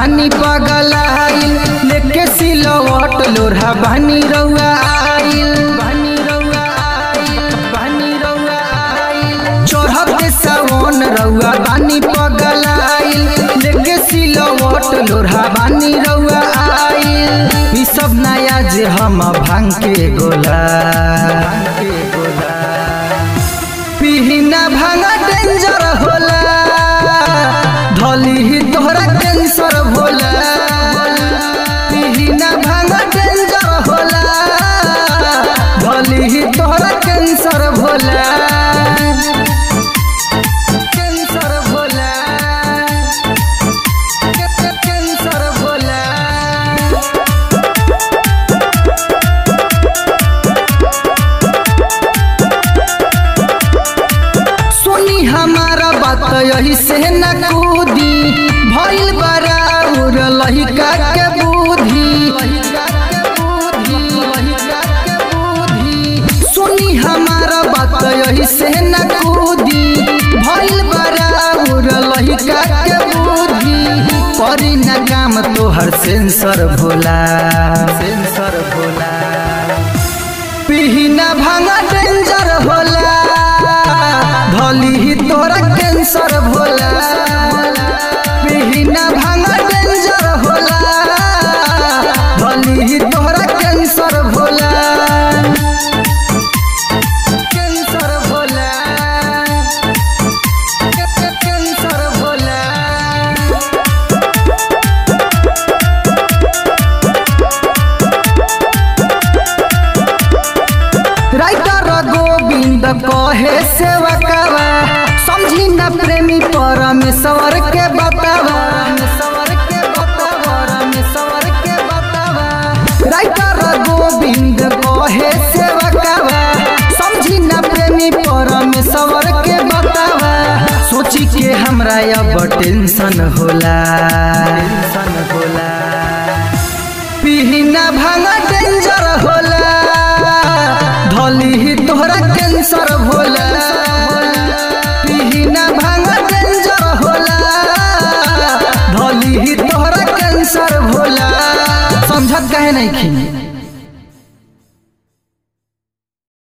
बानी पगलाइल लेके सिलवट लोरहा बानी रउआ आइल बानी रउआ आइल बानी रउआ आइल चढ़ते सावन रउआ बानी पगलाइल लेके सिलवट लोरहा बानी रउआ आइल ई सब नया जे हम भांग के गोला भांग के गोला पिहिना भांगा डेंजर होला धली ही तोहरा कैंसर होला पिहिना भांगा डेंजर होला धली ही तोहरा कैंसर होला कैंसर होला कैंसर होला सुनी हमारा बात यही से न कूदी भइल बड़ा उर लहिका के बुद्धि सुनी हमारा बात यही से न कूदी भइल बड़ा उर लहिका के बुद्धि करी न काम तोहर सेंसर भोला सेंसर भोला पिहिना भांगा डेंजर होला धली ही तोरा कैंसर भोला पिहिना भांगा डेंजर होला धली ही तोरा cancer Bhola cancer Bhola cancer Bhola writer Govind कहे सेवकवा समझी न प्रेमी परमेश्वर के बतावा राइटर गोविंद कहे सेवकवा समझी न प्रेमी परमेश्वर के बतावा सोची के हमरा अब टेंशन होला टेंशन होला पिहिना भांगा डेंजर होला धली ही तोहरा कैंसर भोला पिहिना भांगा डेंजर होला धली ही तोहरा कैंसर भोला समझत काहे नहीं खी